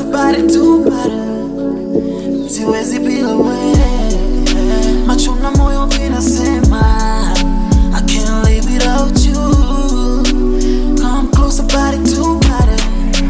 body to body, siwezi bila wewe. Macho na moyo vinasema I can't live without you. Come closer, body to body.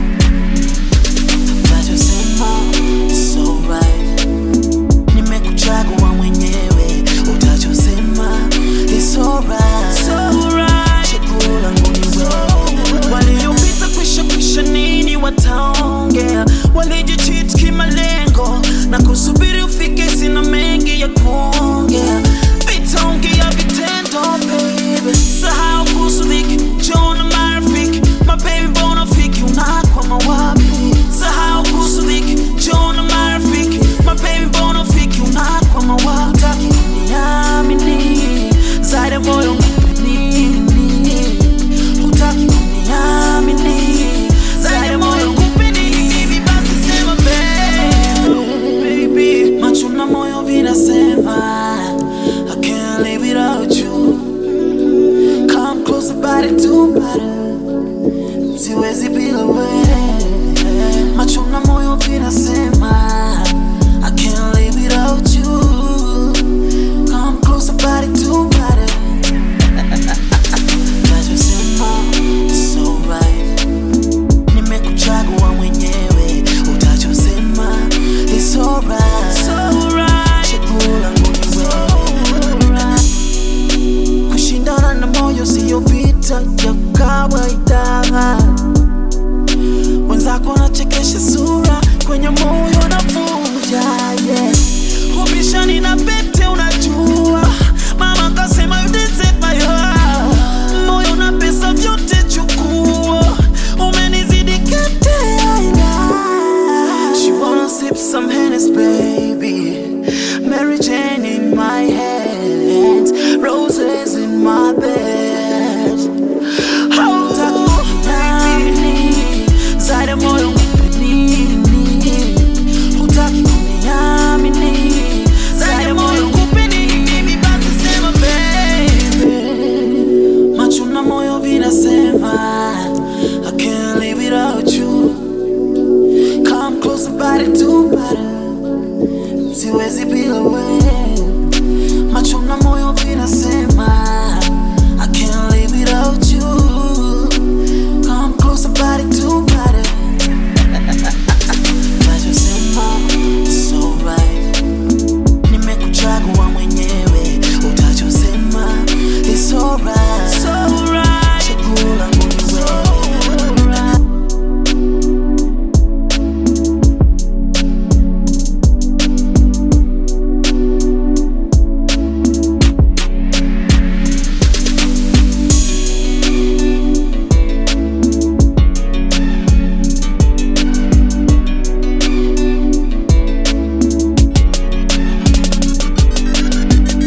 Unachosema so right, nimekuchagua mwenyewe. Utachosema is alright. Chaguo langu ni wewe. Waliopita kwisha kwisha nini wataongea, walijicheat kimalengo na kusubiri ufike, sina mengi ya kuongea, vitaongea vitendo baby, sahau kuhusu dhiki, njoo na marafiki, mababy mbona fiki, unakwama wapi? Sahau kuhusu dhiki, njoo na marafiki, mababy mbona fiki, unakwama wapi? Hutaki kuniamini, zaidi ya moyo nini hutaki kuniamini zaidi ya moyo kupeni hivi basi sema baby, baby. macho na moyo vinasema I can't live without you come closer body to body siwezi bila wewe macho na moyo vinasema I can't live without you come closer body to body Unachosema so right, nimekuchagua mwenyewe. Utachosema is alright. Chaguo langu ni wewe. Kushindana na moyo siyo vita ya kawaida. Wenzako wanachekesha sura kwenye moyo